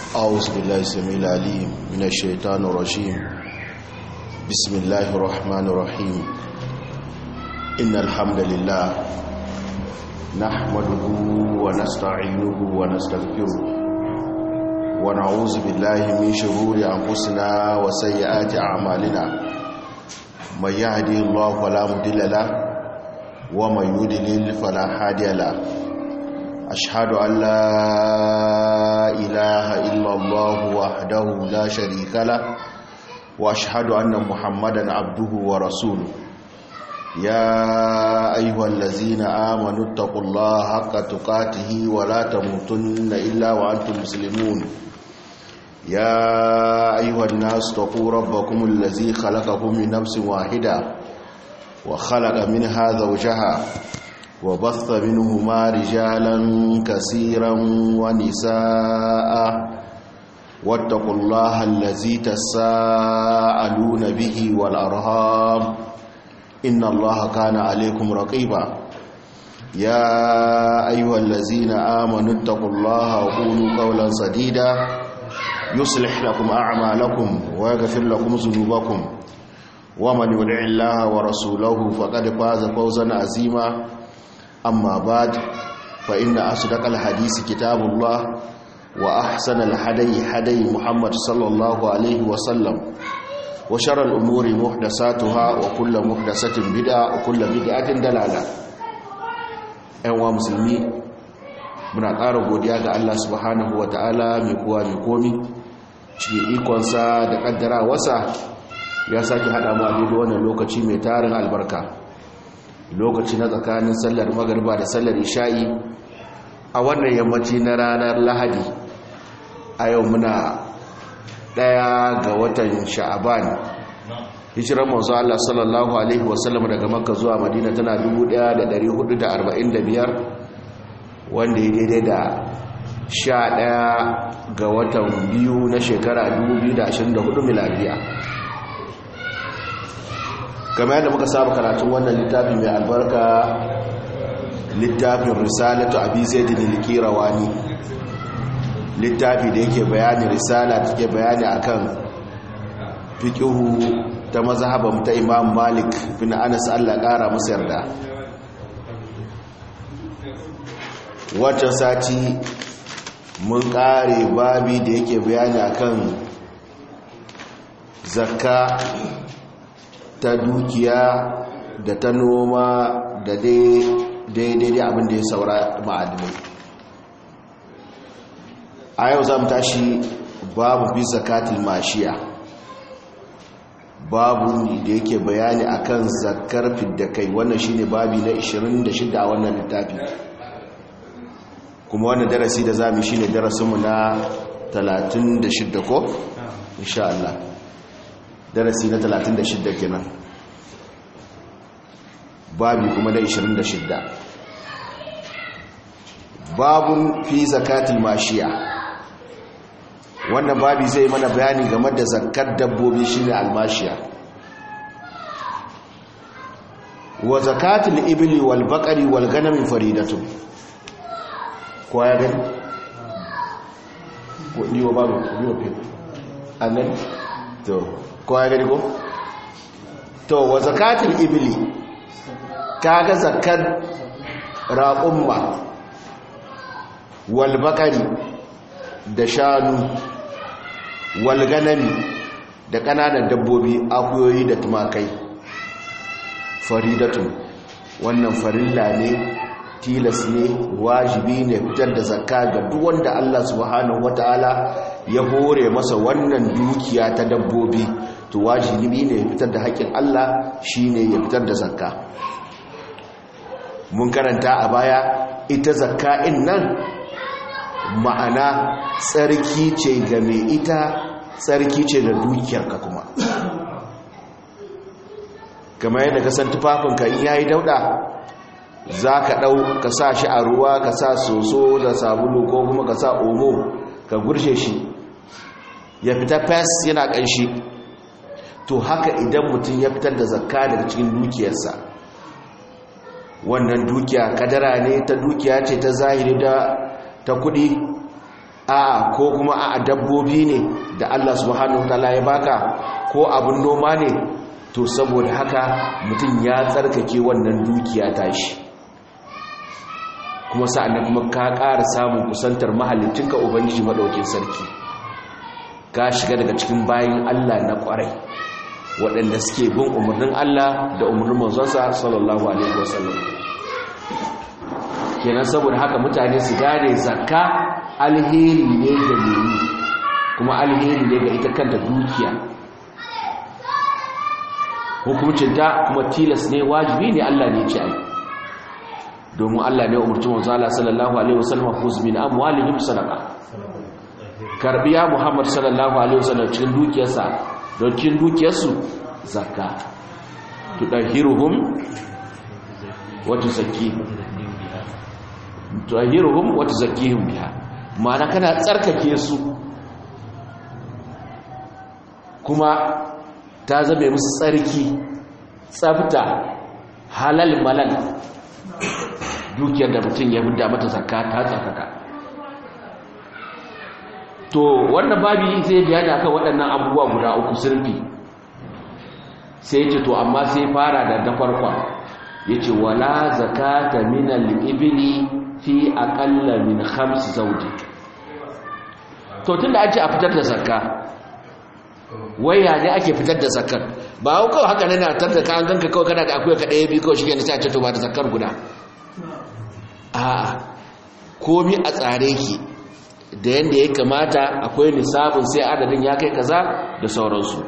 أعوذ بالله السميع العليم من الشيطان الرجيم بسم الله الرحمن الرحيم إن الحمد لله نحمده ونستعينه ونستغفره ونعوذ بالله من شرور أنفسنا وسيئات أعمالنا من يهدي الله فلا مضل له ومن يضلل فلا هادي له أشهد أن لا إله إلا الله وحده لا شريك له وأشهد أن محمدا عبده ورسوله يا أيها الذين آمنوا اتقوا الله حق تقاته ولا تموتن إلا وأنتم مسلمون يا أيها الناس اتقوا ربكم الذي خلقكم من نفس واحدة وخلق منها زوجها وبث منهما رجالا كثيرا ونساء واتقوا الله الذي تساءلون به والأرهام إن الله كان عليكم رقيبا يا أيها الذين آمنوا اتقوا الله وقولوا قولا سديدا يصلح لكم أعمالكم ويغفر لكم ذنوبكم ومن يدع الله ورسوله فقد فاز فوزا عظيما أما بعد فإن أصدق الحديث كتاب الله وأحسن الحدي حدي محمد صلى الله عليه وسلم وشر الأمور محدثاتها وكل محدثة بدعة وكل بدعة دلالة أيها مسلمي muna ƙara godiya ga Allah subhanahu wa ta'ala mai kuwa mai komi cikin ikonsa da ƙaddara wasa ya sake haɗa mu a daidai wannan lokaci mai tarin albarka lokaci na tsakanin sallar magarba da sallar isha'i a wannan yammaci na ranar lahadi a yau muna ɗaya ga watan sha'aban hijirar manzo Allah sallallahu alaihi wasallam daga makka zuwa madina tana 1445 wanda ya daidai da sha ɗaya ga watan biyu na shekara 2024 miladiya kamar yadda muka saba karatun wannan littafi mai albarka littafin risalatu abi zaidin al-kirawani littafi da yake bayani risala take bayani akan fiqhu ta mazhaban ta Imam Malik bin Anas Allah kara masa yarda wata sati mun kare babi da yake bayani akan zakka ta dukiya da ta noma da daidai abin da ya saura ma'adinai a yau za mu tashi babu fi zakatul mashiya babu da yake bayani akan zakar fidda kai wannan shine babi na 26 a wannan littafi kuma wannan darasi da zamu shine darasinmu na 36 ko insha Allah darasi na 36 kenan babi kuma na 26 babun fi zakatul mashiya wannan babi zai mana bayani game da zakar dabbobi shine almashiya wa zakatul ibli wal baqari wal ganami faridatun ko ya gani ko ni wa babu ni wa pe annan to ko ya gani ko to wa zakatul ibli kaga zakar raqumma wal baqari da shanu wal ganami da kananan dabbobi akuyoyi da tumakai faridatun wannan farilla ne tilas ne wajibi ne fitar da zakka ga duk wanda Allah subhanahu wataala ya hore masa wannan dukiya ta dabbobi to wajibi ne fitar da haƙin Allah shine ya fitar da zakka mun karanta a baya ita zakka in nan ma'ana tsarki ce ga mai ita tsarki ce da dukiyarka kuma kamar yadda ka san tufafinka in yayi dauda za ka ɗau ka sa shi a ruwa ka sa soso da sabulu ko kuma ka sa omo ka gurshe shi ya fita fes yana ƙanshi to haka idan mutum ya fitar da zakka daga cikin dukiyarsa wannan dukiya kadara ne ta dukiya ce ta zahiri da ta kudi a ko kuma a dabbobi ne da Allah subhanahu wataala ya baka ko abin noma ne to saboda haka mutum ya tsarkake wannan dukiya tashi kuma sa'annan kuma ka ƙara samun kusantar mahalicinka ubangiji madaukin sarki ka shiga daga cikin bayin Allah na ƙwarai waɗanda suke bin umarnin Allah da umarnin manzonsa sallallahu alaihi wasallam kenan saboda haka mutane su gane zakka alheri ne ga nemi kuma alheri ne ga ita kanta dukiya hukumcinta kuma tilas ne wajibi ne Allah ne ce ai domin Allah ne umarci manzo Allah sallallahu alaihi wasallam khuz min amwalihim sadaqa karbiya Muhammad sallallahu alaihi wasallam cikin dukiyarsa don cikin dukiyarsu zakka tudahiruhum wa tuzakkihim tudahiruhum wa tuzakkihim biha ma'ana kana tsarkake su kuma ta zame musu tsarki tsafta halal malal dukiyar da mutum ya buda mata zakka ta tsarkaka to wannan babi sai bayani akan waɗannan abubuwa guda uku sirfi sai ce to amma sai fara da da farkon yace wala zakata min al-ibli fi aqalla min khams zawji to tunda an ce a fitar da zakka waya ne ake fitar da zakar ba hau kawai haka nana tar da kan ganka kawai kana da akwai ka ɗaya biyu kawai shi ne sai a ce to ba da zakar guda a komi a tsare ki da yadda ya kamata akwai nisabin sai adadin ya kai kaza da sauransu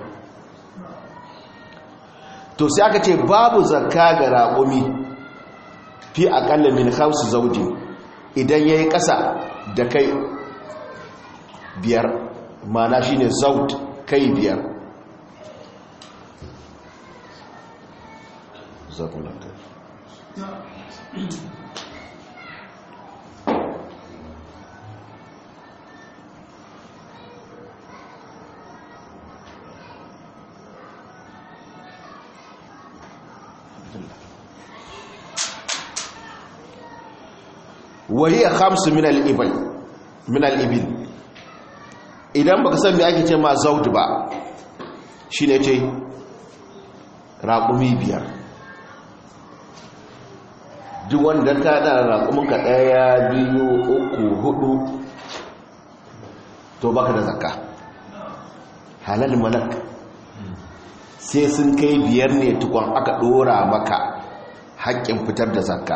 to sai aka ce babu zakka ga raƙumi fi aƙalla min hausu zaujin idan ya yi ƙasa da kai biyar mana shi ne zaud kai biyar zakulanta وهي خمس من الإبل من الإبل idan baka san me ake ce ma zaud ba shine ce raƙumi biyar duk wanda ka da raƙumin ka ɗaya biyu uku hudu to baka da zakka halal malak sai sun kai biyar ne tukun aka ɗora maka haƙƙin fitar da zakka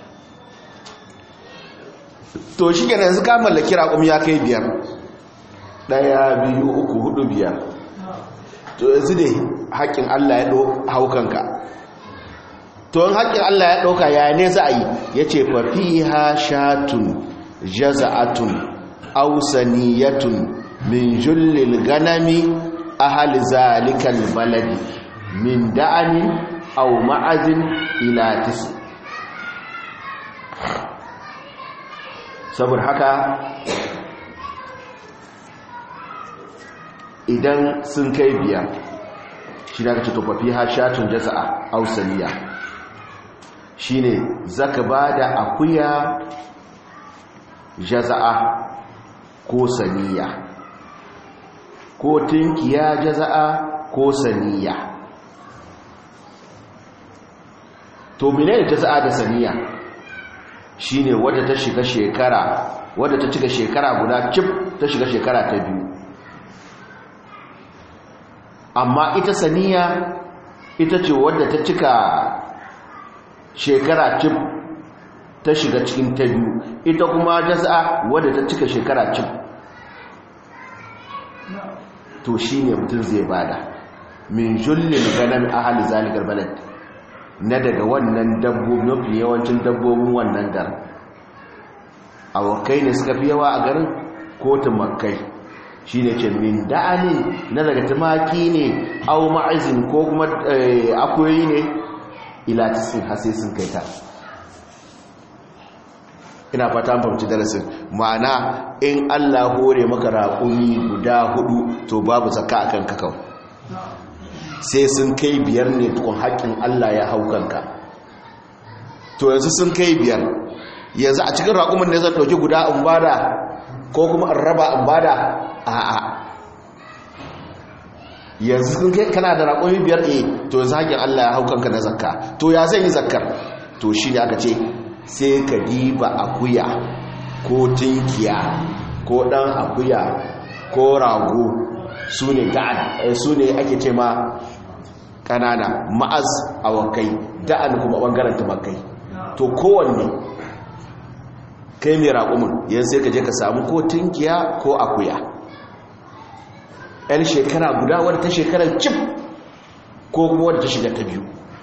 to shi kenan yanzu ka mallaki raƙumi ya kai biyar ɗaya biyu uku hudu biyar to yanzu ne haƙƙin Allah ya haukanka to in haƙƙin Allah ya ɗauka ya ne za a yi ya ce fafiha shatun jaza'atun ausaniyatun min jullil ganami ahal zalikal baladi min da'anin au ma'azin ila tisi saboda haka idan sun kai biyar shi na kace tofafi ha shatun jaza'a ausaniya shi ne zaka ba da akuya jaza'a ko saniya ko tunkiya jaza'a ko saniya to menene jaza'a da saniya shine wadda ta shiga shekara wadda ta cika shekara guda cif ta shiga shekara ta biyu amma ita saniya ita ce wadda ta cika shekara cif ta shiga cikin ta biyu ita kuma jasa wadda ta cika shekara cif to shi ne mutum zai bada min jullin ganin ahali zalikar balad na daga wannan dabbobi mafi yawancin dabbobin wannan dar awakai ne suka fi yawa a garin ko tumakai shi ne ce min da'anin na daga tumaki ne au ma'azin ko kuma akwai ne ilatisin hasi sun kai ta ina fata fahimci darasin ma'ana in allah hore maka raƙumi guda hudu to babu zaka a kan kakau sai sun kai biyar ne tukun haƙƙin allah ya hau kanka to yanzu sun kai biyar yanzu a cikin raƙumin ne zan ɗauki guda in bada ko kuma in raba in bada a'a yanzu kun kai kana da raƙumi biyar e to yanzu haƙin Allah ya hau kanka na zakka to ya zai yi zakkar to shi ne aka ce sai ka diba akuya ko tinkiya ko ɗan akuya ko rago su ne ga'an su ne ake ce ma ƙanana ma'az awakai da'an kuma ɓangaren tumakai to kowanne kai mai raƙumin yan sai ka je ka samu ko tinkiya ko akuya yan shekara guda wadda ta shekarar cif ko kuma wadda ta shiga ta biyu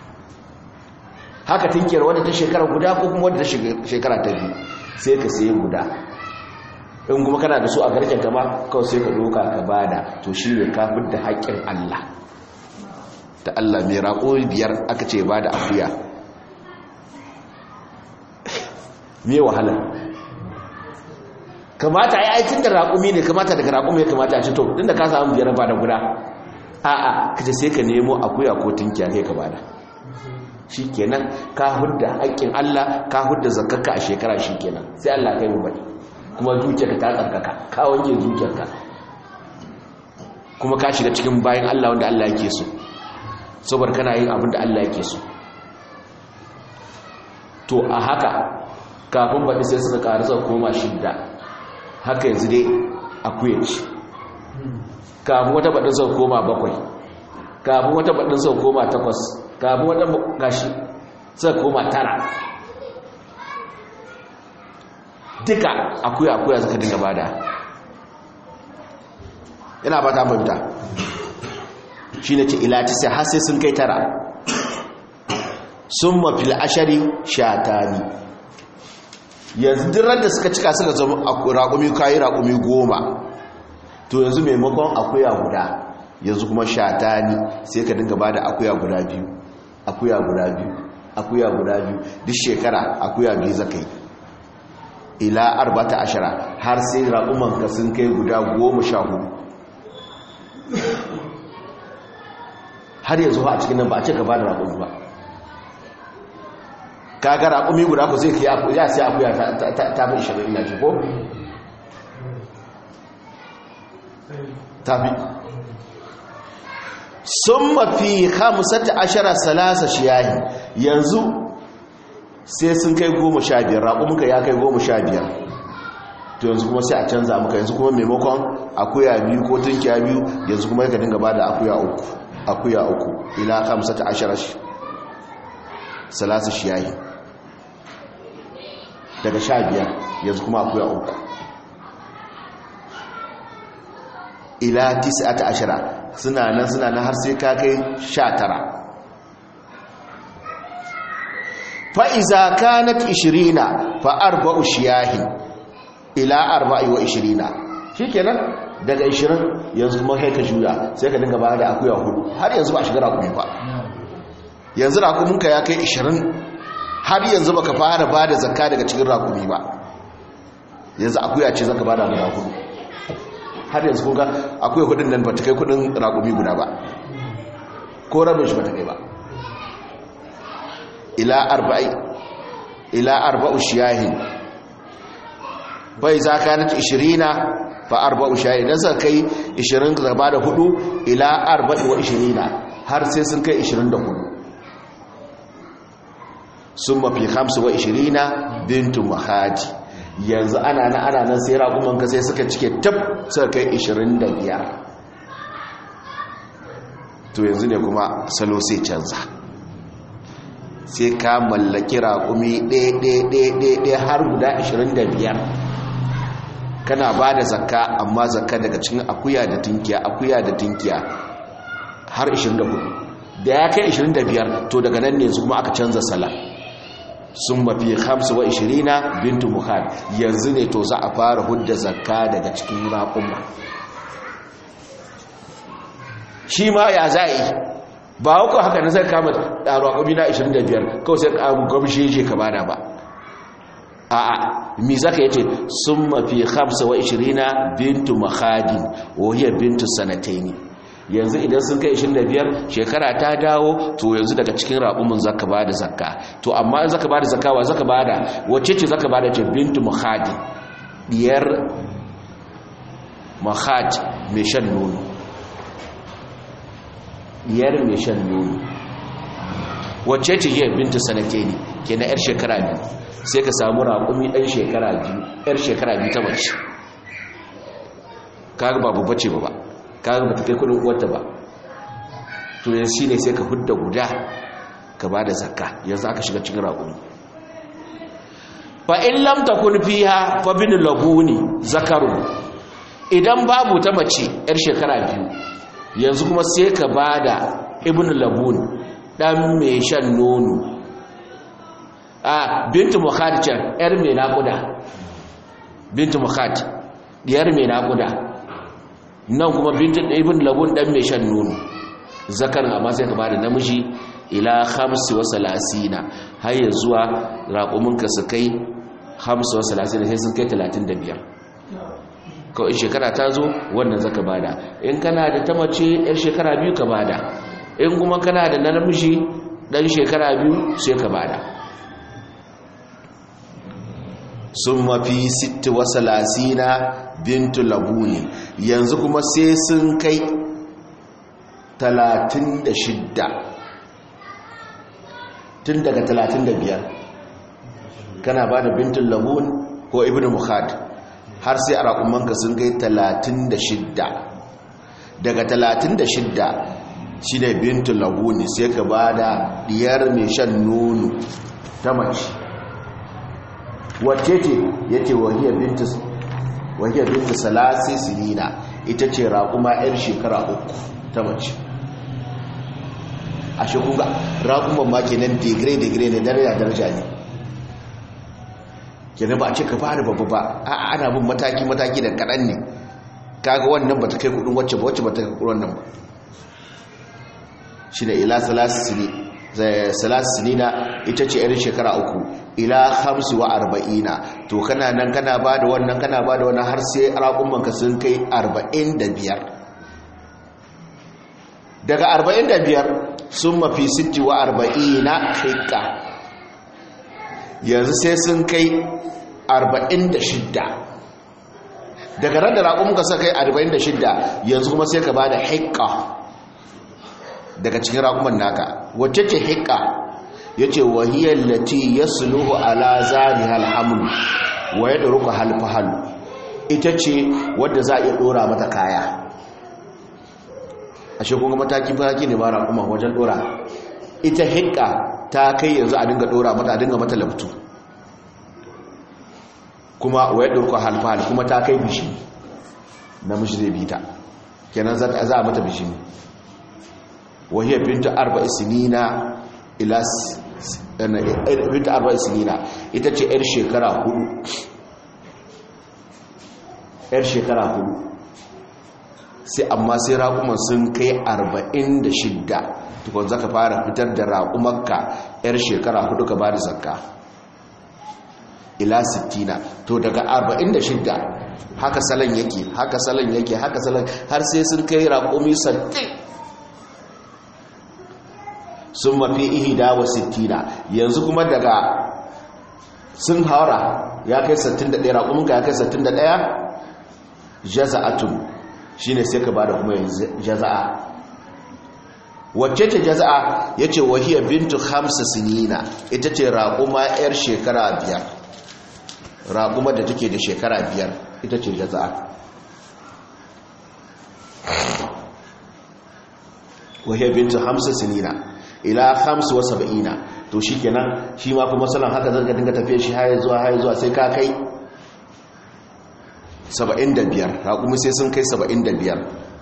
haka tinkiyar wadda ta shekara guda ko kuma wadda ta shekara ta biyu sai ka sayi guda in kuma kana da su a garken kama kawai sai ka doka ka bada to shi ne kafin da haƙƙin Allah ta Allah mai raƙo biyar aka ce ba da akuya me wahala kamata ai aikin da raƙumi ne kamata daga raƙumi ya kamata a ci to inda ka samu biyar ba da guda a'a kace sai ka nemo akuya ko tinkiya kai ka bada shikenan ka hudda haƙƙin Allah ka hudda zakkarka a shekara shikenan sai Allah kai mu bari kuma dukiyarka ta tsarkaka ka wanke dukiyarka kuma ka shiga cikin bayan Allah wanda Allah yake so saboda kana yin abin da Allah yake so to a haka kafin baɗi sai suka ƙari suka koma shidda haka yanzu dai akuya ce kafin wata baɗin suka koma bakwai kafin wata baɗin suka koma takwas kafin wata gashi suka koma tara duka akuya akuya suka dinga bada ina ba ta mafita shi ne ce ilati sai har sai sun kai tara sun mafil ashari shatani yanzu dirar da suka cika suka zama raƙumi kayi raƙumi goma to yanzu maimakon akuya guda yanzu kuma shatani sai ka dinga bada akuya guda biyu akuya guda biyu akuya guda biyu duk shekara akuya biyu zakai ila arbata ashara har sai raƙumanka sun kai guda goma sha hudu har yanzu a cikin nan ba a ce gaba da raƙumi ba kaga raƙumi guda ku zai kai ya sai akuya ta fi ishirin ina ce ko? ta fi sun mafi hamsata ashara salasa shiyahi yanzu sai sun kai goma sha biyar raƙuminka ya kai goma sha biyar to yanzu kuma sai a canza maka yanzu kuma maimakon akuya biyu ko tunkiya biyu yanzu kuma yaka dinga ba da akuya uku akuya uku ila hamsata ashara salasa shiyahi daga sha biyar yanzu kuma akuya uku ila tis'ata ashara suna nan suna nan har sai ka kai sha tara fa'iza kanat ishirina fa'arba'u shiyahin ila arba'i wa ishirina shi kenan daga ishirin yanzu kuma kai ka juya sai ka dinga ba da akuya hudu har yanzu ba shiga rakumi ba yanzu rakuminka ya kai ishirin har yanzu baka fara ba da zakka daga cikin rakumi ba yanzu akuya ce zaka ba da guda hudu har yanzu kunga akwai hudun nan ba ta kai kudin rakumi guda ba ko rabin shi ba ta kai ba ila arba'i ila arba'u shiyahin bai za ka nata ishirina fa arba'u shiyahin dan sa kai ishirin ka ba da hudu ila arba'i wa ishirina har sai sun kai ishirin da hudu sun mafi hamsu wa ishirina bintu mahadi yanzu ana na ana nan sai raƙumanka sai suka cike tab suka kai ishirin da biyar to yanzu ne kuma salo sai canza sai ka mallaki raƙumi ɗaya har guda 25 kana ba da zakka amma zakka daga cikin akuya da tunkiya akuya da tunkiya har 24 da ya kai 25 to daga nan ne su kuma aka canza sala sun mafi hamsu wa 20 bintu muhad yanzu ne to za a fara hudda zakka daga cikin raƙuma shi ma ya za a yi ba hukun haka na zai kama raƙumi na 25 kawai sai ƙamu gwamshi je ka bada ba a a mi zaka yace sun mafi 25 bintu mahadin wahiyar bintu sanataini yanzu idan sun kai 25 shekara ta dawo to yanzu daga cikin raƙumin zaka bada zakka to amma in zaka bada zakka wa zaka bada wacce ce zaka bada ce bintu mahadin diyar mahat mai shan nono diyar mai shan nono wacce ce yi binta sanate ne ke na 'yar shekara biyu sai ka samu raƙumi ɗan shekara biyu 'yar shekara biyu ta mace kaga ba babba ce ba ba kaga ba ta kai kudin uwarta ba to yanzu shi ne sai ka hudda guda ka ba da zakka yanzu aka shiga cikin raƙumi fa in lam takun fiha fa bin labuni zakaru idan babu ta mace yar shekara biyu yanzu kuma sai ka bada ibn labun dan mai shan nono a bintu mukhad can yar mai naƙuda bintu mukhad diyar mai naƙuda nan kuma bintu ibn labun dan mai shan nono zakarin amma sai ka bada namiji ila hamsi wa salasina har ya zuwa raƙuminka su kai hamsi wa salasina sai sun kai talatin da biyar kawai shekara ta zo wannan zaka bada in kana da ta mace yar shekara biyu ka bada in kuma kana da namiji dan shekara biyu sai ka bada sun mafi sitti wa salasina bintu labuni yanzu kuma sai sun kai talatin da shidda tun daga 35 kana ba da bintin labun ko ibn mukhad har sai a raƙumanka sun kai 36 daga 36 shi ne bintin labuni sai ka ba da diyar mai shan nono ta mace wacce ce ya ce wahiyar bintin salasi sinina ita ce raƙuma 'yar shekara uku ta mace a shekuga raƙuman ma kenan digire-digire ne daraja-daraja ne kenan ba a ce ka fara babba ba a ana bin mataki-mataki da kaɗan ne kaga wannan ba ta kai kudin wacce ba wacce ba ta kai kudin wannan ba shi ne ila salasini na ita ce irin shekara uku ila hamsu wa arba'ina to kana nan kana ba da wannan kana ba da wannan har sai raƙumanka sun kai arba'in da biyar daga arba'in da biyar sun mafi sitti wa arba'ina hikka yanzu sai sun kai arba'in da shidda daga ran da raƙumanka sun kai arba'in da shidda yanzu kuma sai ka ba da hikka daga cikin raƙuman naka wacce ce hikka ya ce wahiyar lati ya suluhu ala zari halhamlu wa ya ɗoruka halfahalu ita ce wadda za a iya ɗora mata kaya a shekunga mataki mataki ne mara kuma wajen ɗora ita hikka ta kai yanzu a dinga ɗora mata a dinga mata laftu kuma wa ya ɗoruka halfahalu kuma ta kai bishi namiji zai bita kenan za a mata bishi wahiyar binta arba isinina ilas binta arba isinina ita ce 'yar shekara hudu 'yar shekara hudu sai amma sai raƙuman sun kai 46 tukun zaka fara fitar da raƙumarka 'yar shekara hudu ka ba da zakka ila 60 to daga 46 haka salon yake haka salon yake haka salon har sai sun kai raƙumi 60 sun mafi ihida wa sittina yanzu kuma daga sun haura ya kai 61 raƙuminka ya kai 61 jaza'atun shi ne sai ka ba da kuma yanzu jaza'a wacce ce jaza'a ya ce wahiyar bintu hamsa sinina ita ce raƙuma 'yar shekara biyar raƙuma da take da shekara biyar ita ce jaza'a wahiyar bintu hamsa sinina ila hamsu wa saba'ina to shi kenan shi ma kuma salon haka zanga dinga tafiye shi haye zuwa haye zuwa sai ka kai 75 raƙumi sai sun kai 75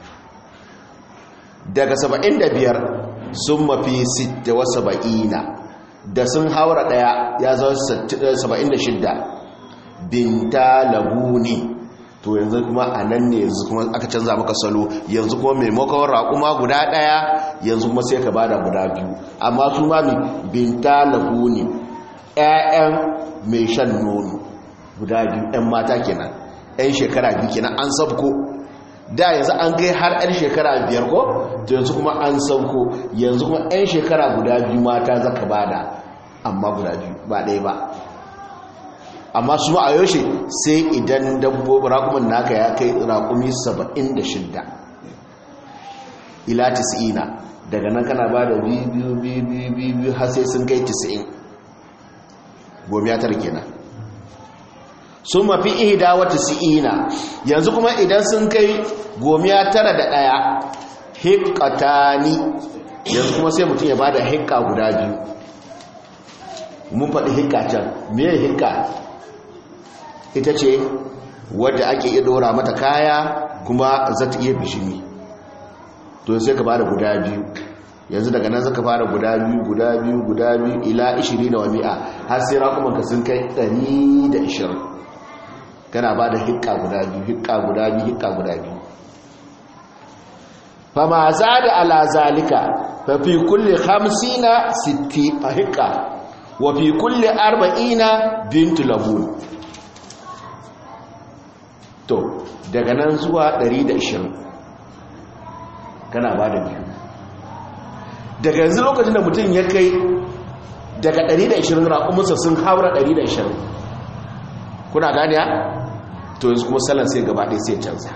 daga 75 sun mafi 60 wa saba'ina da sun haura daya ya zo 76 binta labuni to yanzu kuma a nan ne yanzu kuma aka canza maka salo yanzu kuma maimakon raƙuma guda ɗaya yanzu kuma sai ka bada guda biyu amma su ma binta lagu ne 'ya'yan mai shan nono guda biyu 'yan mata kenan 'yan shekara biyu kenan an sabko da yanzu an kai har 'yan shekara biyar ko to yanzu kuma an sabko yanzu kuma 'yan shekara guda biyu mata zaka bada amma guda biyu ba ɗaya ba amma su ma a yaushe sai idan dabbobin raƙumin naka ya kai raƙumi 76 ila 90 daga nan kana ba da biyu biyu biyu har sai sun kai 90 gomiya tara kenan sun mafi ihda wata si'ina yanzu kuma idan sun kai gomiya tara da ɗaya hikatani yanzu kuma sai mutum ya ba da hikka guda biyu mun faɗi hikka can meye hikka ita ce wadda ake iya ɗora mata kaya kuma za ta iya bishimi to sai ka ba da guda biyu yanzu daga nan zaka fara guda biyu guda biyu guda biyu ila 20 wa mi'a har sai raƙumanka sun kai 120 kana ba da hikka guda biyu hikka guda biyu hikka guda biyu fama za da ala zalika fa fi kulli 50 60 hikka wa fi kulli 40 bintu labun to daga nan zuwa 120 kana ba da biyu daga yanzu lokacin da mutum ya kai daga 120 raƙumunsa sun haura 120 kuna ganiya to yanzu kuma salon sai gaba ɗaya sai canza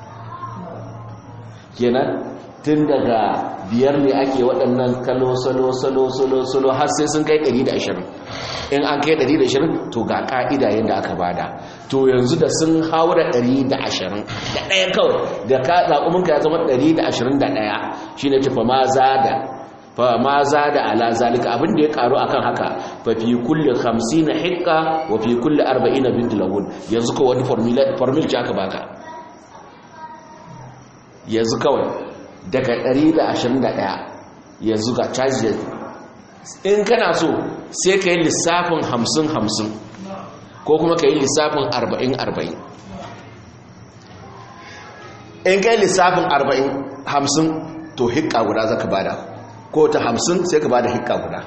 kenan tun daga biyar ne ake waɗannan kalo salo salo salo salo har sai sun kai 120 in an kai 120 to ga ƙa'ida yadda aka bada to yanzu da sun haura 120 da ɗaya kawai da ka zaƙuminka ya zama 121 shi ne tafa ma za da fa ma za da ala zalika abin da ya karu akan haka fa fi kulli 50 hikka wa fi kulli 40 bint lahun yanzu ko wani formula formula ce aka baka yanzu kawai daga 121 yanzu ga charge in kana so sai ka yi lissafin 50 50 ko kuma ka yi lissafin 40 40 in ka yi lissafin 40 50 to hikka guda zaka bada ko ta hamsin sai ka ba da hikka guda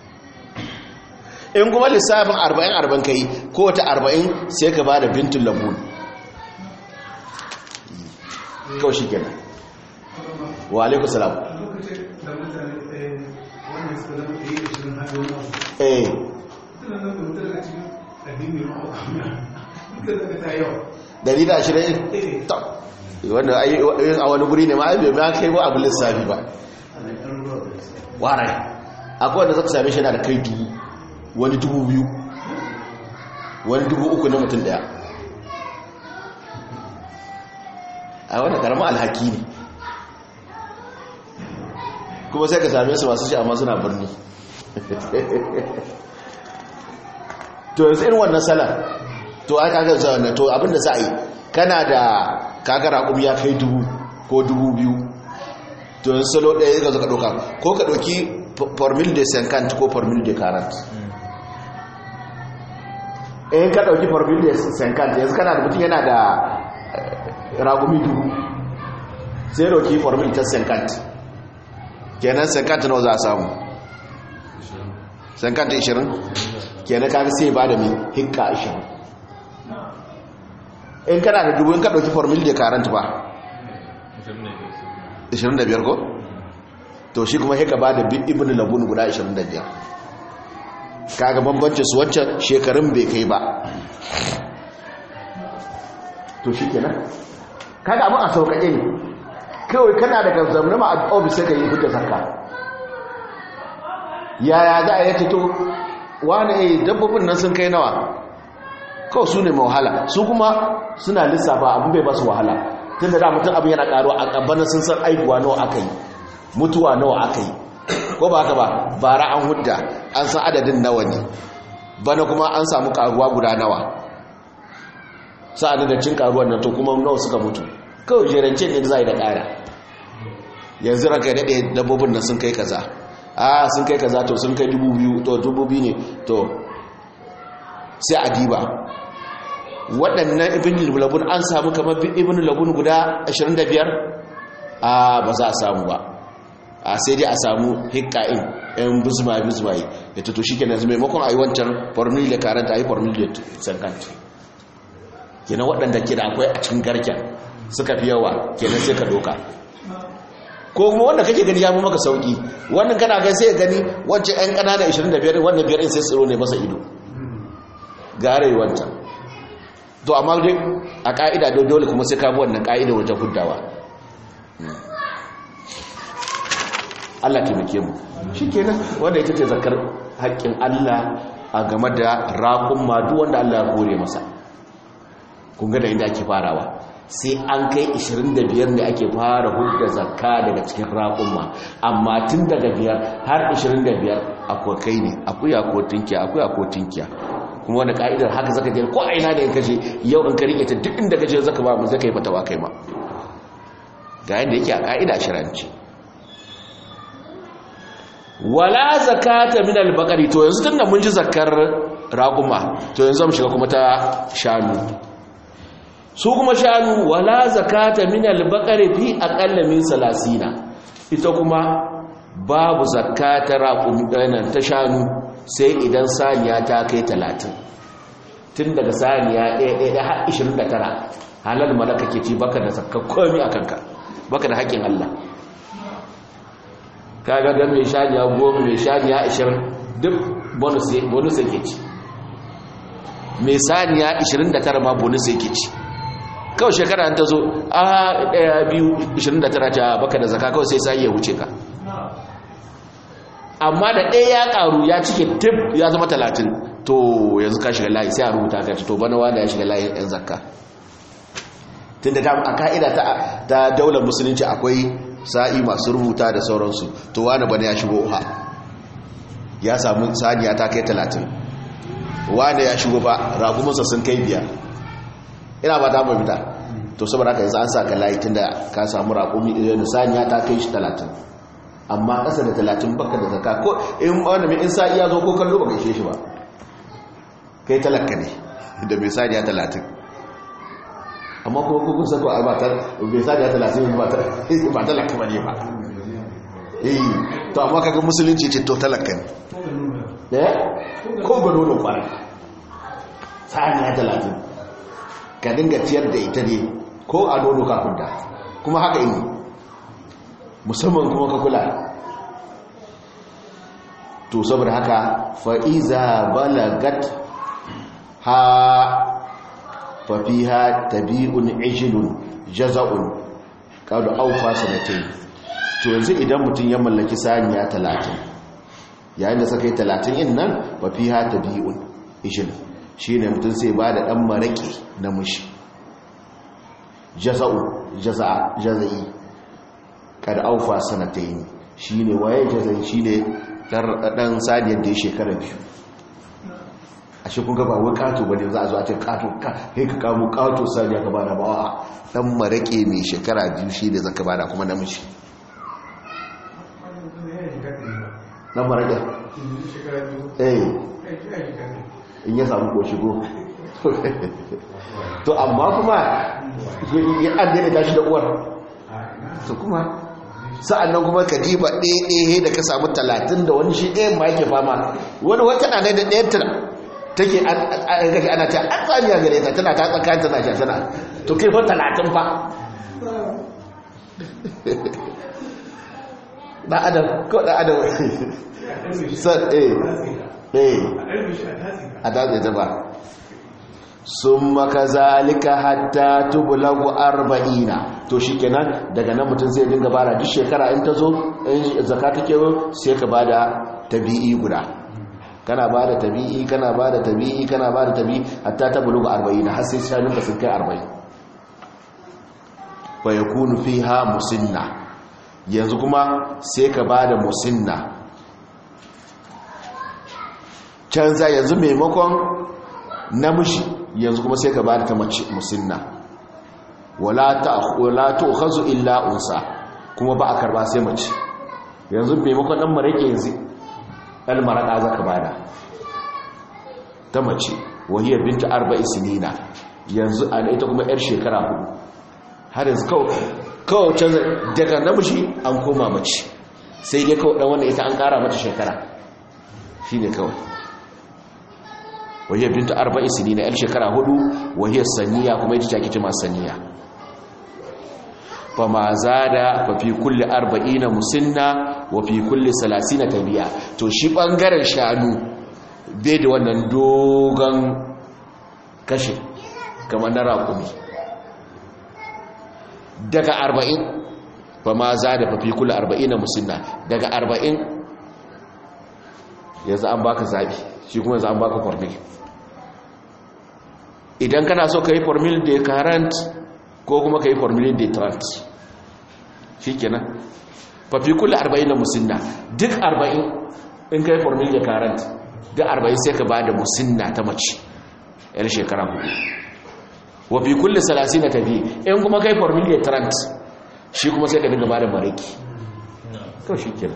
in kuma lissafin arba'in arba'in ka yi ko ta arba'in sai ka ba da bintun labun kawai shi kenan wa alaikun salam eh dari da ashirin ta wanda a wani guri ne ma aibe ma kai ba abu lissafi ba warai akwai wanda zaka same shi yana da kai dubu wani dubu biyu wani dubu uku na mutum daya a wanda karama alhaki ne kuma sai ka same su masu shi amma suna birni to yanzu irin wannan salar to aka ga zuwa to abinda za a yi kana da kagara kuma ya kai dubu ko dubu biyu to yin salo ɗaya ga zaka ɗauka ko ka ɗauki formil de senkant ko formil de karant in ka ɗauki formil de senkant yanzu kana da mutum yana da ragumi dubu sai ɗauki formil ta senkant kenan senkant nawa za a samu senkant 20 kenan kaga sai ba da mai hikka 20 in kana da dubu in ka ɗauki formil de karant ba 25 ko to shi kuma haka ba da ibn labun guda 25 kaga bambancin su wancan shekarun bai kai ba to shi kenan kaga abin a sauƙaƙe ne kawai kana daga zamnama a ofis sai ka yi hujjar sarka yaya za a yi to wani eh dabbobin nan sun kai nawa kawai su ne mai wahala su kuma suna lissafa abin bai ba su wahala tun da mutum abin yana karo a ƙabbanin sun san aihuwa nawa aka yi mutuwa nawa aka yi ko ba haka ba bara an hudda an san adadin nawa ne bana kuma an samu karuwa guda nawa sa'adin da cin karuwan nan to kuma nawa suka mutu kawai jerance ne za yi da ƙara yanzu ranka ya daɗe dabbobin nan sun kai kaza a sun kai kaza to sun kai dubu biyu to dubu biyu ne to sai a diba waɗannan ibn labun an samu kamar ibn labun guda 25 a ba za a samu ba a sai dai a samu hikka'in yan buzma buzmaye ya tuto shi kenan maimakon a yi wancan formula da karanta a yi formula da sankant kenan waɗanda ke da akwai a cikin garken suka fi yawa kenan sai ka doka ko kuma wanda kake gani ya fi maka sauki wannan kana gani sai gani wancan yan ƙanana 25 wannan biyar sai tsiro ne masa ido gare wancan to amma dai a ka'ida dole kuma sai ka bi wannan ka'ida wajen huddawa Allah taimake mu shikenan wanda ita ce zakar haƙƙin Allah a game da raƙun madu wanda Allah ya kore masa kun ga da inda ake farawa sai an kai 25 ne ake fara hudda zakka daga cikin raƙumma amma tun daga biyar har 25 akwai kai ne akuya ko tinkiya akuya ko tinkiya kuma wani ka'idar haka zaka je ko aina da in kaje yau in ka rike ta duk inda kaje zaka ba mu zaka yi fatawa kai ma ga yanda yake a ka'ida shiranci wala zakata min al-baqari to yanzu tunda mun ji zakar raquma to yanzu mu shiga kuma ta shanu su kuma shanu wala zakata min al-baqari fi aqalla min 30 ita kuma babu zakata raqumi ta shanu sai idan saniya ta kai 30 tun daga saniya 1 har 29 halal malaka ke ci baka da zakka komai akan ka baka da haƙin Allah kaga ga mai shaniya goma mai shaniya ashirin duk bonus yake ci mai saniya ashirin da tara ma bonus yake ci kawai shekara ta zo a daya biyu ashirin da tara ta baka da zaka kawai sai sai ya wuce ka amma da ɗaya ya ƙaru ya cike tip ya zama talatin to yanzu ka shiga layi sai a rubuta ka to bana wanda ya shiga layi yan zakka tun da a ka'ida ta daular musulunci akwai sa'i masu rubuta da sauransu to wani bane ya shigo uha ya samu saniya ta kai talatin wani ya shigo ba ragumansa sun kai biyar ina ba ta mafita to saboda haka yanzu an sa ka layi tunda ka samu ragumi idan saniya ta kai shi talatin amma ƙasa da talatin baka da zaka ko in wani mai in sa'i ya zo ko kallo ba gaishe shi ba kai talaka ne da mai saniya talatin amma kuma kukun sako a batar bai sa da talatin ba talaka ba ne ba eh to amma kaga musulunci ce to talaka ne eh ko ga nono kwara saniya talatin ka dinga ciyar da ita ne ko a nono kafin da kuma haka ini musamman kuma ka kula to saboda haka fa'iza balagat ha fafiha tabi'un ijilun jaza'un kadu aufa sanatai to yanzu idan mutum ya mallaki saniya talatin yayin da saka yi talatin in nan fafiha tabi'un ijilun shi ne mutum sai ba da ɗan maraƙi na mushi jaza'un jaza'i kada aufa sanatai shi ne waye jaza'i shi ne ɗan saniyar da ya shekara biyu a shi kun gaba wai kato bane za a zo a ce kato kai ka kamo kato saniya ka bada ba a dan marake mai shekara biyu shi da zaka bada kuma namiji dan marake eh in ya samu ko shigo to amma kuma ya addini ta shi da uwar to kuma sa'an nan kuma ka diba ɗaya da ka samu talatin da wani shi ɗaya ma yake fama wani wata na da ɗaya take gashi ana ta an tsaniya gare ta tana ta tsakanin tana sha tana to kai fa talatin fa da adam ko da adam san eh eh a dace ta ba sun maka zalika hatta tubulagu arba'ina to shi kenan daga nan mutum zai dinga bara duk shekara in ta zo in zaka take sai ka bada tabi'i guda kana ba da tabi'i kana ba da tabi'i kana ba da tabi'i hatta ta buluga 40 har sai shanunka sun kai 40 fa yakunu fiha musinna yanzu kuma sai ka ba da musinna canza yanzu maimakon namiji yanzu kuma sai ka ba da ta mace musinna wala ta wala tu'khazu illa unsa kuma ba a karba sai mace yanzu maimakon dan marake yanzu ɗan maraƙa za ka bada ta mace wahiyar binta arba'i sinina yanzu a ita kuma 'yar shekara hudu har yanzu kawai canza daga namiji an koma mace sai dai kawai ɗan wanda ita an ƙara mata shekara shi ne kawai wahiyar binta arba'i sinina 'yar shekara hudu wahiyar saniya kuma ita take cima saniya fama zada fa fi kulli arba'ina musinna wa fi kulli salasina tabiya to shi bangaren shanu bai da wannan dogon kashe kamar na raƙumi daga arba'in ba ma za da fafi kula arba'in na musulna daga arba'in yanzu an baka zaɓi shi kuma yanzu an baka formil idan kana so ka yi formil de current ko kuma ka yi formil de trant shi kenan fafi kula arba'in na musulna duk arba'in in ka yi formil de current duk arba'in sai ka ba da musulna ta mace yar shekara hudu wafi kulle salasi na tafi in kuma kai formil de trant shi kuma sai ka dinga ba da mariki to shi kenan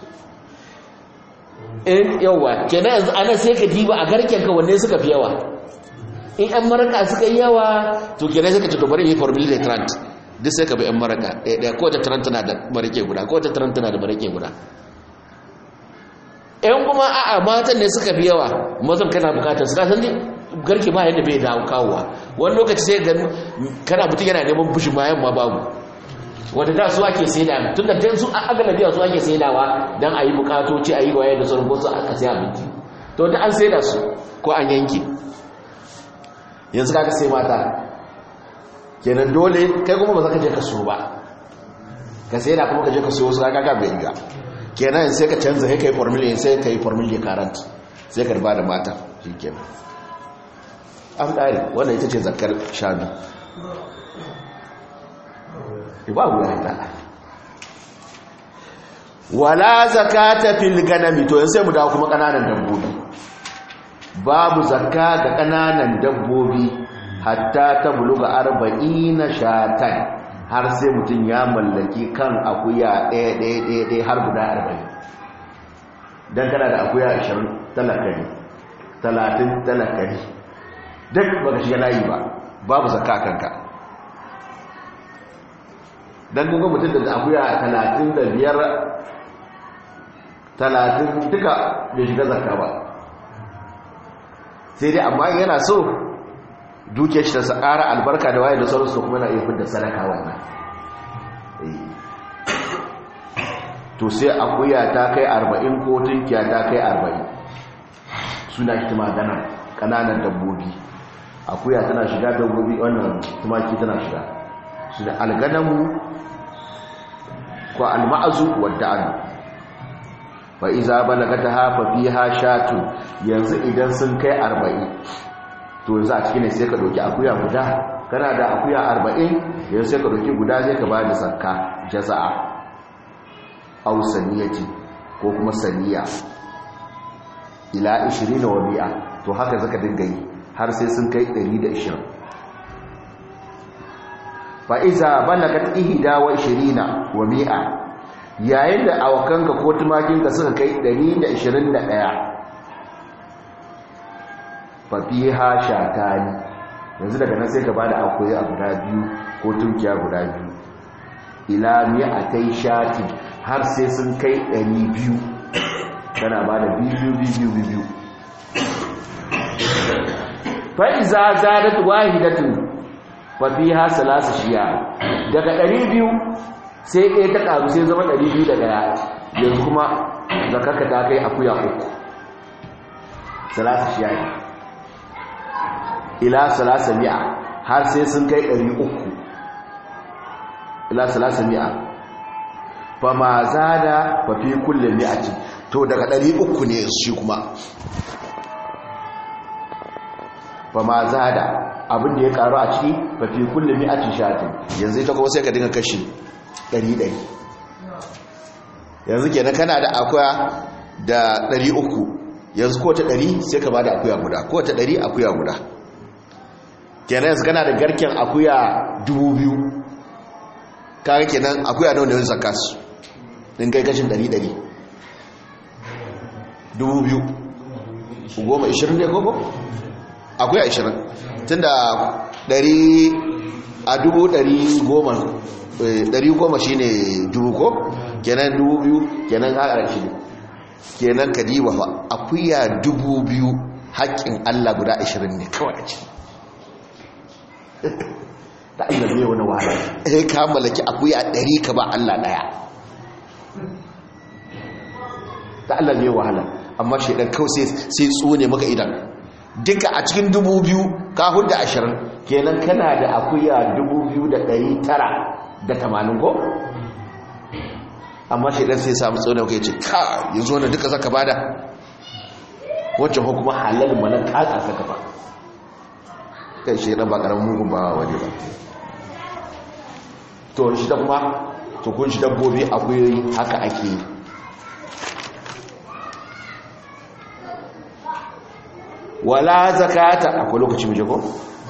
in yawa kenan yanzu ana sai ka diba a garken ka wanne suka fi yawa in yan maraka suka yi yawa to kenan sai ka ce to bari yi formula da trant duk sai ka bi yan maraka ɗaya ɗaya ko ta trant na da marake guda ko ta trant na da marake guda yan kuma a'a matan ne suka fi yawa mazan kana bukatar su kasan garke ba yadda bai dawo kawowa wani lokaci sai ga kana mutum yana neman bushin ma yamma babu wadda da su ake saida tun da su a galabiya su ake saidawa don a yi bukatoci a yi waye da sauran wasu aka sai abinci to da an saida su ko an yanki yanzu kaka sai mata kenan dole kai kuma ba za ka je ka so ba ka saida kuma ka je ka so wasu kaka bai ga kenan sai ka canza sai ka yi formula sai ka yi formula karant sai ka riba da mata shi kenan an ƙari wannan ita ce zakar shanu ba wuya ta wala zakata fil ganami to yanzu sai mu dawo kuma kananan dabbobi babu zakka ga kananan dabbobi hatta ta buluga 40 shatan har sai mutun ya mallaki kan akuya ɗaya ɗaya ɗaya ɗaya har guda 40 dan kana da akuya 20 talakari 30 talakari duk baka shiga layi ba babu zakka kanka don kunga mutum da akuya talatin da biyar talatin duka bai shiga zarka ba sai dai amma yana so duke shi ta ƙara albarka da waye da sauransu kuma na iya fidda sadaka wannan to sai akuya ta kai arba'in ko tunkiya ta kai arba'in suna shi magana ƙananan dabbobi akuya tana shiga dabbobi wannan tumaki tana shiga su da alganamu ko alma'azu wadda an fa iza balagata hafa fiha shatu yanzu idan sun kai 40 to yanzu a cikin sai ka doki akuya guda kana da akuya 40 yanzu sai ka doki guda sai ka bada zakka jaza'a aw saniyati ko kuma saniya ila 20 wa bi'a to haka zaka dinga yi har sai sun kai 120 fa'iza balagat ihida wa ishirina wa mi'a yayin da awakanka ko tumakinka suka kai 121 fafiha shatani yanzu daga nan sai ka bada akwai a guda biyu ko tunkiya guda biyu ila mi'atai shati har sai sun kai 200 kana bada biyu biyu biyu fa'iza zadat wahidatun fafiha salasa shiya daga 200 sai ɗaya ta ƙaru sai zama 201 yanzu kuma zakaka ta kai akuya uku salasa shiya ne ila salasa mi'a har sai sun kai 300 ila salasa mi'a fa ma zada fa fi kulli mi'ati to daga 300 ne shi kuma fa ma zada abin da ya karu a ciki fa fi kulli mi'ati shatin yanzu ita kuma sai ka dinga kashi 100 yanzu kenan kana da akuya da 300 yanzu ko ta 100 sai ka bada akuya guda ko ta 100 akuya guda kenan yanzu kana da garken akuya 2000 kaga kenan akuya nawa ne wani zakas din kai kashin 100 100 2000 goma 20 ne gogo akwai ashirin tun da ɗari a dubu ɗari goma ɗari goma shi ne dubu ko kenan dubu biyu kenan haƙar shi ne kenan ka diba fa akuya dubu biyu haƙƙin allah guda ashirin ne kawai a ciki ta allah zai wani wahala eh ka mallaki akuya ɗari ka ba allah ɗaya ta allah zai wahala amma shaidan kawai sai tsone maka idan duka a cikin dubu biyu ka hudu ashirin kenan kana da akuya dubu biyu da ɗari tara da tamanin ko amma shi ɗan sai samu tsoron kai ce ka yanzu wani duka zaka bada wacce ko kuma halal mana kaka saka ba kai shi ɗan ba ƙaramin mugun ba waje ba to shi da kuma to kun shi dabbobi akuyoyi haka ake yi wala zakata akwai lokaci mu je ko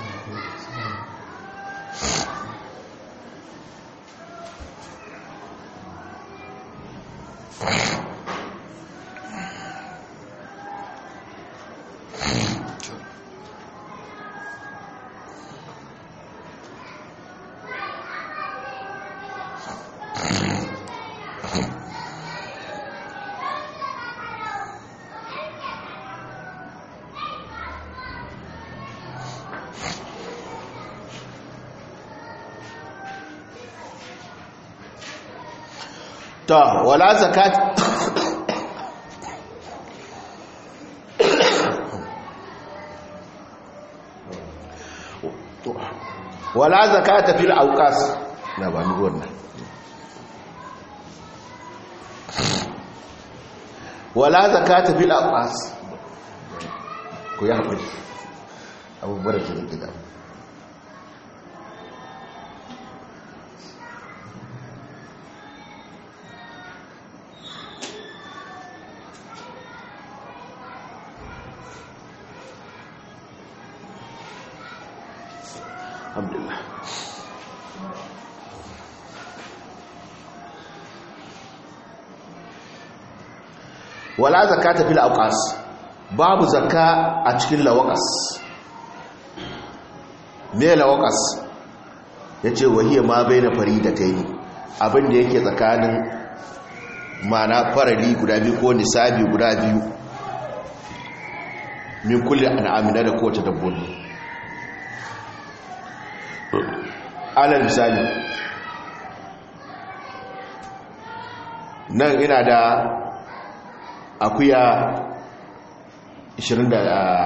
ta wala zakat wala zakata fil auqas na ba ni wannan wala zakata fil auqas ku ya haƙuri abubuwar da ke gida alhamdulillah wala zakata fil awqas babu zakka a cikin lawaqas me lawaqas yace wahiya ma baina faridatayn abinda yake tsakanin mana farali guda biyu ko nisabi guda biyu min kulli an'amina da kowace dabbobi alal misali nan ina da akuya 29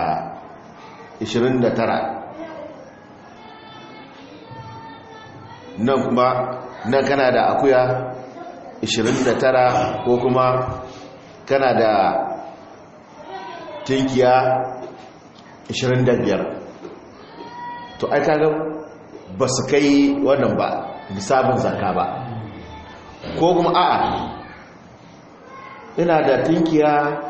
nan kuma nan kana da akuya 29 ko kuma kana da tinkiya 25 to ai kaga ba su kai wannan ba nisabin zaka ba ko kuma a'a ina da tinkiya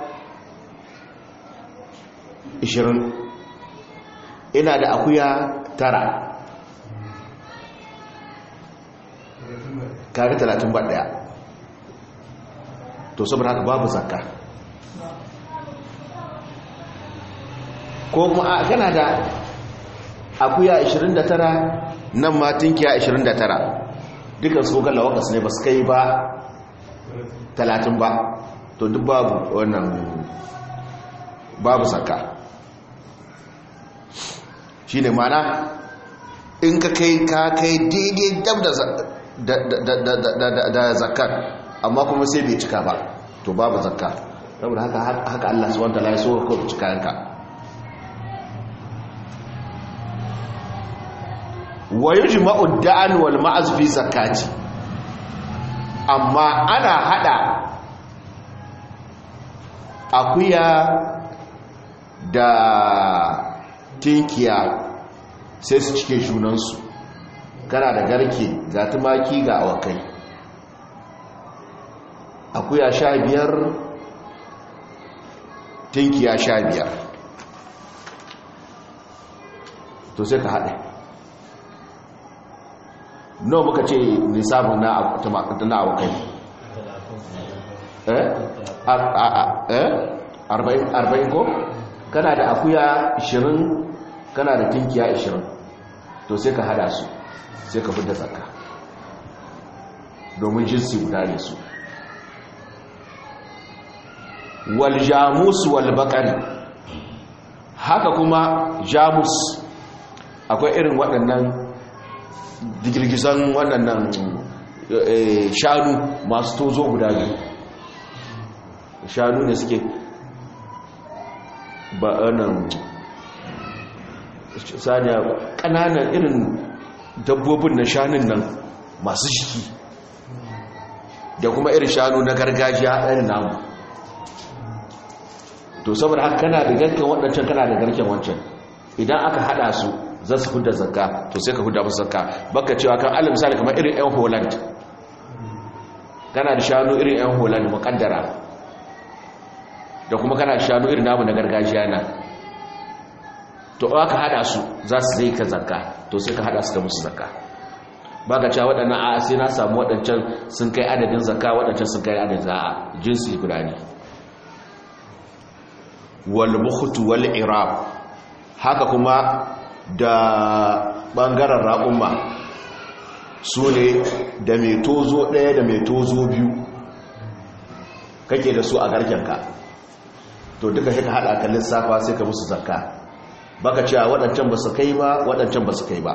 20 ina da akuya tara kaga 30 ba daya to saboda haka babu zakka ko kuma a kana da akuya 29 nan ma tinkiya 29 dukkan su kalla wakas ne ba su kai ba 30 ba to duk babu wannan babu zakka shine mana in ka kai ka kai daidai dab da zakkar amma kuma sai bai cika ba to babu zakka saboda haka haka Allah subhanahu wa ta'ala ya so ka cika yanka wa yujma'u da'an wal ma'az fi zakati amma ana hada akuya da tinkiya sai su cike junansu kana da garke ga tumaki ga awakai akuya sha biyar tinkiya sha biyar to sai ka haɗe no muka ce nisabin na awakai eh arba'in ko kana da akuya 20 kana da tinkiya 20 to sai ka hada su sai ka fidda zakka domin jinsi guda ne su wal jamus wal bakari haka kuma jamus akwai irin waɗannan digirgisan waɗannan shanu masu tozo guda biyu shanu ne suke ba nan saniya ƙananan irin dabbobin na shanun nan masu shiki da kuma irin shanu na gargajiya irin namu to saboda haka kana da garken waɗancan kana da garken wancan idan aka haɗa su za su hudda zakka to sai ka hudda musu zakka baka cewa kan alal misali kamar irin 'yan holland kana da shanu irin 'yan holland muƙaddara da kuma kana da shanu irin namu na gargajiya na to aka haɗa su za su zai ka zakka to sai ka haɗa su ka musu zakka ba ka cewa waɗannan a sai na samu waɗancan sun kai adadin zakka waɗancan sun kai adadin za'a jinsi guda ne wal bukhtu wal irab haka kuma da ɓangaren raƙumma su ne da mai tozo ɗaya da mai tozo biyu kake da su a garkenka to duka shi ka haɗa ka lissafa sai ka musu zakka baka cewa waɗancan ba su kai ba waɗancan ba su kai ba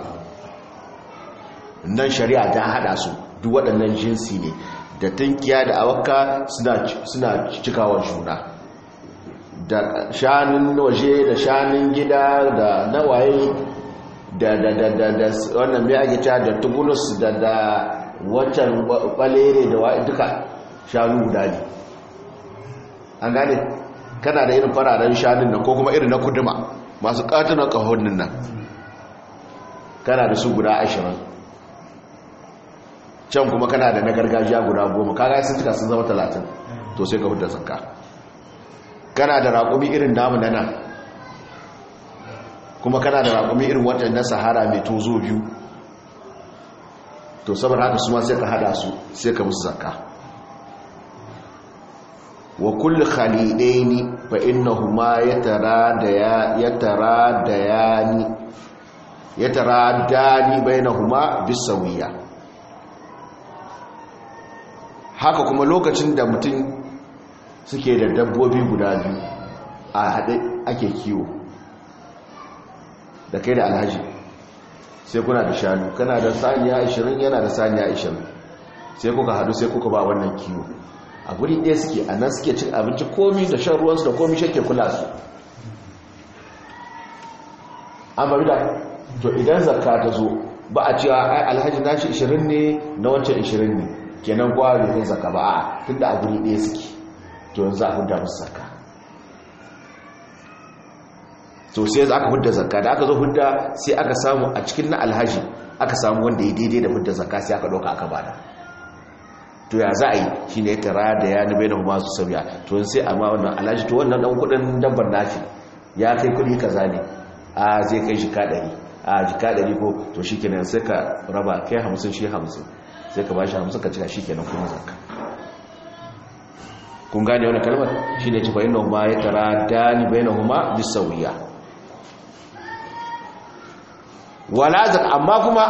nan shari'a ta haɗa su duk waɗannan jinsi ne da tunkiya da awakka suna cikawar juna da shanun waje da shanun gida da nawaye da da da da da wannan mai ake cewa da tubulus da da wancan balere da wa duka shanu guda ne an gane kana da irin fararen shanun nan ko kuma irin na kuduma masu katunan kahonin nan kana da su guda ashirin can kuma kana da na gargajiya guda goma kaga sun cika sun zama talatin to sai ka hudda zakka kana da raƙumi irin namu na nan kuma kana da raƙumi irin watan na sahara mai tozo biyu to saboda haka su ma sai ka hada su sai ka musu zakka wa kulli khalidaini fa innahuma yataradaya yataradayani yataradani bainahuma bisawiya haka kuma lokacin da mutum suke da dabbobi guda biyu a haɗe ake kiwo da kai da alhaji sai kuna da shanu kana da saniya 20 yana da saniya 20 sai kuka haɗu sai kuka ba wannan kiwo a guri ɗaya suke a nan suke cin abinci komi da shan ruwansu da komi shake kula su an bari da to idan zakka ta zo ba a cewa ai alhaji nashi 20 ne na wancan 20 ne kenan kowa bai kai zakka ba a tunda a guri ɗaya suke to yanzu a hudda musu zakka to sai aka hudda zakka da aka zo hudda sai aka samu a cikin na alhaji aka samu wanda ya daidai da hudda zakka sai aka ɗauka aka bada to ya za a yi shi ne tara da ya nube da kuma su sauya to sai amma wannan alhaji to wannan ɗan kuɗin dabbar nashi ya kai kuɗi kaza ne a zai kai jika ɗari a jika ɗari ko to shi kenan sai ka raba kai hamsin shi hamsin sai ka ba shi hamsin ka cika shi kenan kuma zakka kun gane wani kalmar shi ne cifa yin ma ya tara dani bai na huma bisawiya wala zak amma kuma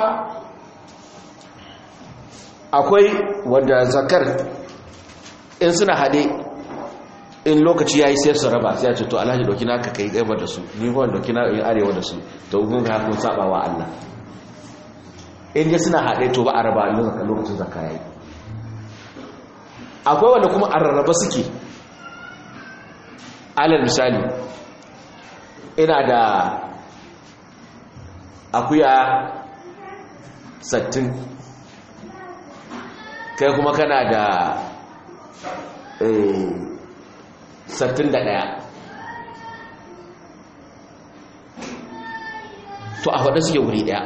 akwai wanda zakar in suna hade in lokaci ya yi sai su raba sai a ce to alhaji doki na ka kai gaba da su ni kuma doki na yi arewa da su to kun ga kun saba wa Allah in dai suna hade to ba a raba lokacin zakka yayi akwai wanda kuma a rarraba suke alal misali ina da akuya sattin kai kuma kana da sattin da ɗaya to a faɗa suke wuri ɗaya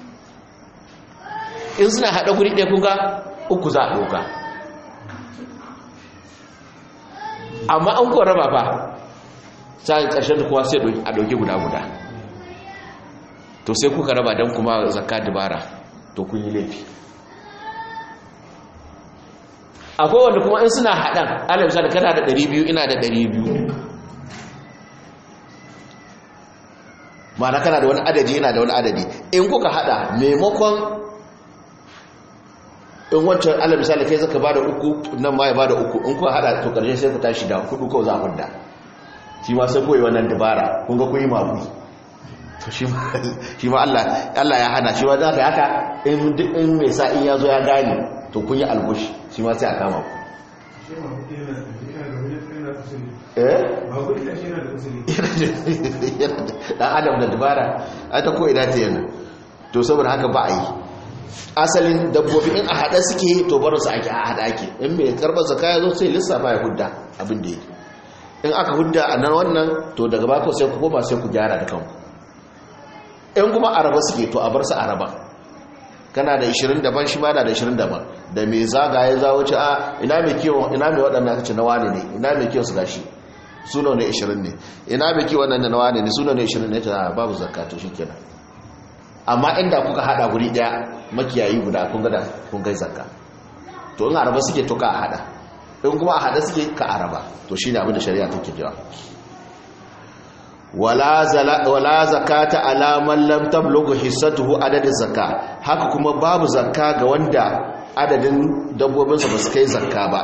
in suna haɗa wuri ɗaya kunga uku za a ɗauka amma an kuwa raba ba sai ƙarshen da kowa sai a ɗauki guda-guda to sai kuka raba don kuma zakka dubara to kun yi laifi akwai wanda kuma in suna haɗan alamisa da kana da 200 ina da 200 ma'ana kana da wani adadi yana da wani adadi in kuka haɗa maimakon in wancan ala misali kai zaka bada uku nan ma ya bada uku in kuka hada to karshe sai ku tashi da hudu ko za ku da shi ma sai koyi wannan dabara kun ga kuyi mabu to shi ma shi ma Allah Allah ya hana shi ma da haka in in mai sa in yazo ya gane to kun yi algushi shi ma sai a kama ku dan adam da dabara a ta ko ina ta yana to saboda haka ba a yi asalin dabbobi in a haɗa suke to barin su ake a haɗa ake in mai karɓar zaka ya zo sai lissafa ya hudda abin da yake in aka hudda a nan wannan to daga bako sai ku koma sai ku gyara da kanku in kuma araba suke to a bar su araba kana da 20 daban shi ma na da 20 daban da mai zagaye za wuce a ina mai kiwon ina mai waɗannan kace na wane ne ina mai kiwon su gashi suno ne 20 ne ina mai kiwon nan da na wane ne suno ne 20 ne ta babu zakka to shikenan amma inda kuka hada guri daya makiyayi guda kun ga da kun kai zakka to in araba suke to ka hada in kuma a hada suke ka araba to shine abin da shari'a take cewa wala zakata ala man lam tablughu hissatuhu adadin zakka haka kuma babu zakka ga wanda adadin dabbobinsa ba su kai zakka ba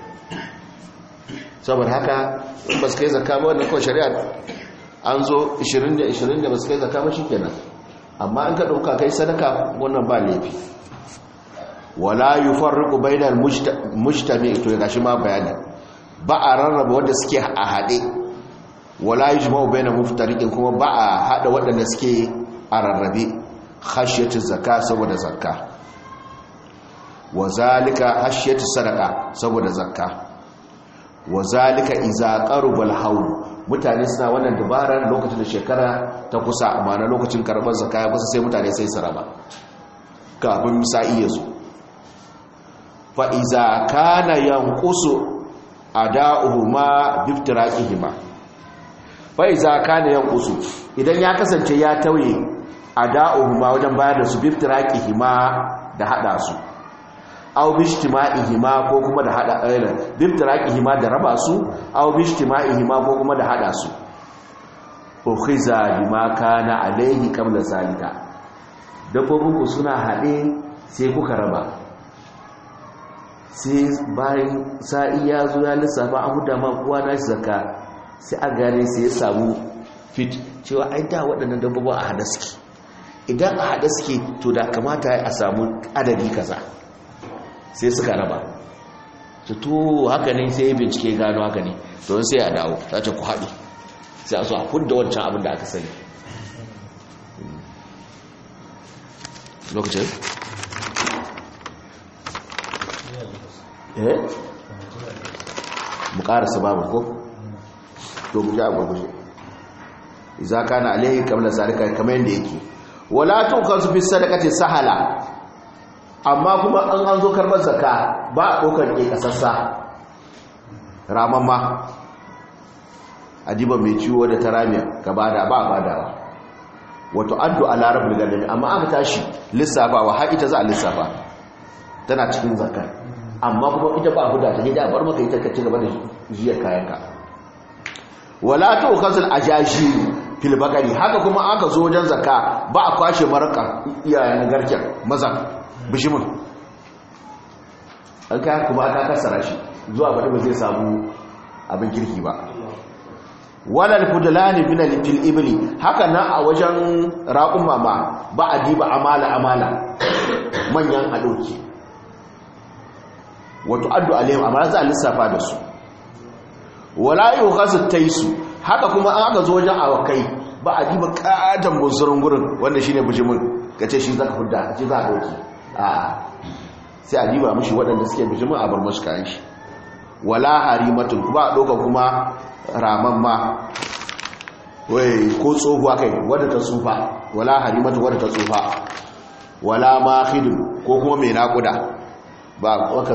saboda haka in ba su kai zakka ba wannan kawai shari'a an zo 20 da 20 da ba su kai zakka ba shikenan amma in ka dauka kai sadaka wannan ba laifi wala yufarriqu bainal mujtami to gashi ma bayani ba a rarraba wanda suke a hade wala yujma'u baina muftariqin kuma ba a hada waɗanda suke a rarrabe khashyatu zakka saboda zakka wa zalika khashyatu sadaqa saboda zakka wa zalika idza qaruba al-hawl mutane suna wannan dabarar lokacin da shekara ta kusa amma na lokacin karbar zakka ya kusa sai mutane sai su raba kafin sa'i ya zo fa idza kana yanqusu ada'uhuma biftiraqihima bai za ka ne yan kusu idan ya kasance ya tauye a da'uhuma wajen bayar da su biftiraqihima da hada su aw bishtima'ihima ko kuma da hada aylan biftiraqihima da raba su aw bishtima'ihima ko kuma da hada su ukhiza bima kana alayhi qabla zalika dabbobin ku suna hade sai kuka raba sai bayan sa'i ya zo ya lissafa an huda ma kowa na shi zakka sai a gane sai ya samu fit cewa ai da waɗannan dabbobin a hada suke idan a hada suke to da kamata a samu adadi kaza sai suka raba to haka ne sai ya bincike gano haka ne don sai a dawo ta ce ku haɗu sai a so a hudda wancan abin da aka sani lokacin eh mu ƙarasa babu ko to mu ji a gurguje iza kana alaihi qabla zalika kamar yanda yake wala tuqasu fi sadaqati sahala amma kuma an an zo karbar zakka ba a dokar ke kasassa ramamma adiba mai ciwo da taramiya ka bada ba badawa wato addu ala rabbil ganami amma aka tashi lissafawa har ita za a lissafa tana cikin zakka amma kuma ita ba huda ta da bar maka ita ka ci gaba da jiyar kayanka wala tu'khazul ajashi fil bakari haka kuma aka zo wajen zakka ba a kwashe maraka iyayen garken maza bishimin an kai kuma aka kasara shi zuwa bada ba zai samu abin kirki ba walal fudlani bin fil ibli haka nan a wajen raqum mama ba a diba amala amala manyan adoki wato addu alaihim amma za a lissafa da su wala yughasu taisu haka kuma an aka zo wajen awakai ba a diba katon bunsurin gurin wanda shine bijimin kace shi zaka hudda kace za a dauki a sai a diba mishi waɗanda suke bijimin a bar mashi kayan shi wala harimatun ba a ɗauka kuma raman ma wai ko tsohuwa kai wadda ta tsufa wala harimatun wadda ta tsufa wala mahidun ko kuma mai naƙuda ba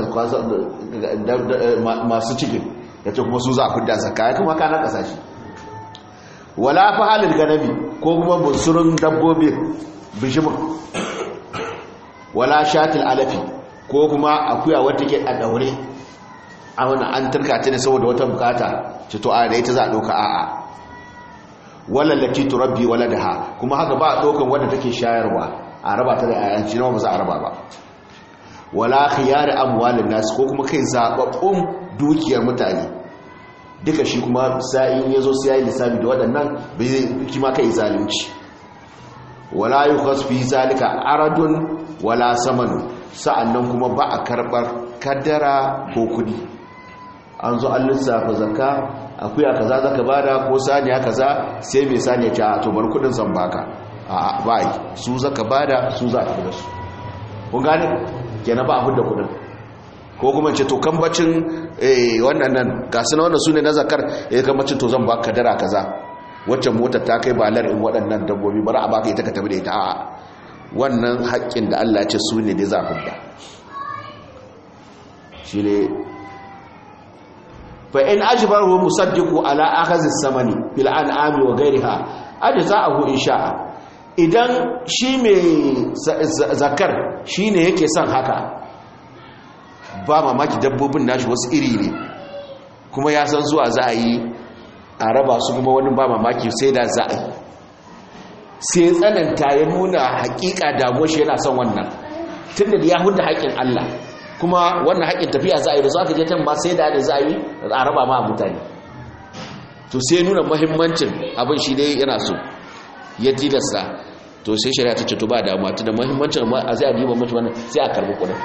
masu cikin ya ce kuma su za a fidda zakka ya kuma kanan ƙasashe wala fahalin ganami ko kuma bunsurin dabbobin bishimin wala shatil alafi ko kuma akuya wata ke a daure a wani an turka ta ne saboda wata bukata ce to a da ita za a ɗauka a'a wallallaki turabbi wala da ha kuma haka ba a ɗaukan wadda take shayarwa a raba ta da ayanci nawa ba za a raba ba wala khiyar amwalin nasu ko kuma kai zababbun dukiyar mutane duka shi kuma sa'in yazo sai yayi lissafi da waɗannan bai kima kai zalunci wala yukhas fi zalika aradun wala saman sa'annan kuma ba a karbar kaddara ko kudi an zo an lissafa zakka akuya kaza zaka bada ko saniya kaza sai mai saniya ce a to bar kudin zan baka a bai su zaka bada su za ka da su kun gane kenan ba a hudda kudin ko kuma ce to kambacin wannan nan ga suna wannan su ne na zakar ya kambacin to zan baka dara kaza wacce motar ta kai balar in waɗannan dabbobi bari a baka ita ka tafi da ita a wannan haƙƙin da Allah ce su ne dai za hudda shi ne fa in ajbaru musaddiqu ala akhazi samani bil an'ami wa ghayriha ajza'ahu insha'a idan shi mai zakar shine yake son haka ba mamaki dabbobin nashi wasu iri ne kuma ya san zuwa za a yi a raba su kuma wani ba mamaki sai da za a yi sai tsananta ya nuna hakika damuwar shi yana son wannan tun da ya hudu haƙƙin Allah kuma wannan haƙƙin tafiya za a yi da su aka je tan ma sai da da za a yi a raba ma mutane to sai nuna muhimmancin abin shi dai yana so ya tilasta to sai shari'a ta ce to ba damuwa tunda muhimmancin a zai a diba mutu wannan sai a karbi kuɗin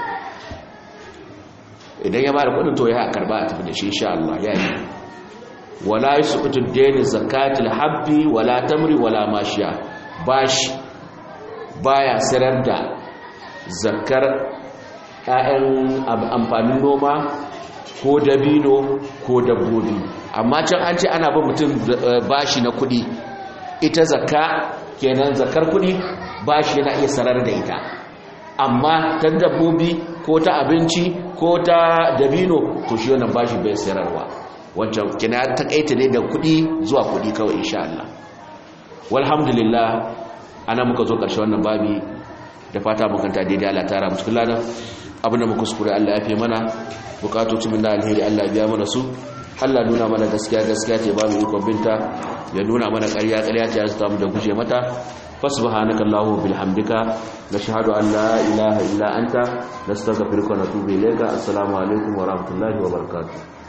idan ya bada kudin to ya karba a tafi da shi insha Allah ya yi wala yusqutu ad-dayn zakatul habbi wala tamri wala mashiya bashi baya sirar da zakar ƴaƴan amfanin noma ko dabino ko dabbobi amma can an ce ana ba mutum bashi na kudi ita zakka kenan zakar kudi bashi yana iya sarar da ita amma ta dabbobi ko ta abinci ko ta dabino to shi wannan bashi bai sayarwa wancan kina ta kaita ne da kudi zuwa kudi kawai insha Allah walhamdulillah ana muka zo karshe wannan babi da fata mukanta daidai Allah tara mu cikin ladan abinda muka kuskure Allah ya fi mana bukatoci min da alheri Allah biya mana su Allah nuna mana gaskiya gaskiya ce ba mu ikon binta ya nuna mana ƙarya ƙarya ce ya zata mu da guje mata فسبحانك اللهم وبحمدك نشهد أن لا إله إلا أنت نستغفرك ونتوب إليك السلام عليكم ورحمة الله وبركاته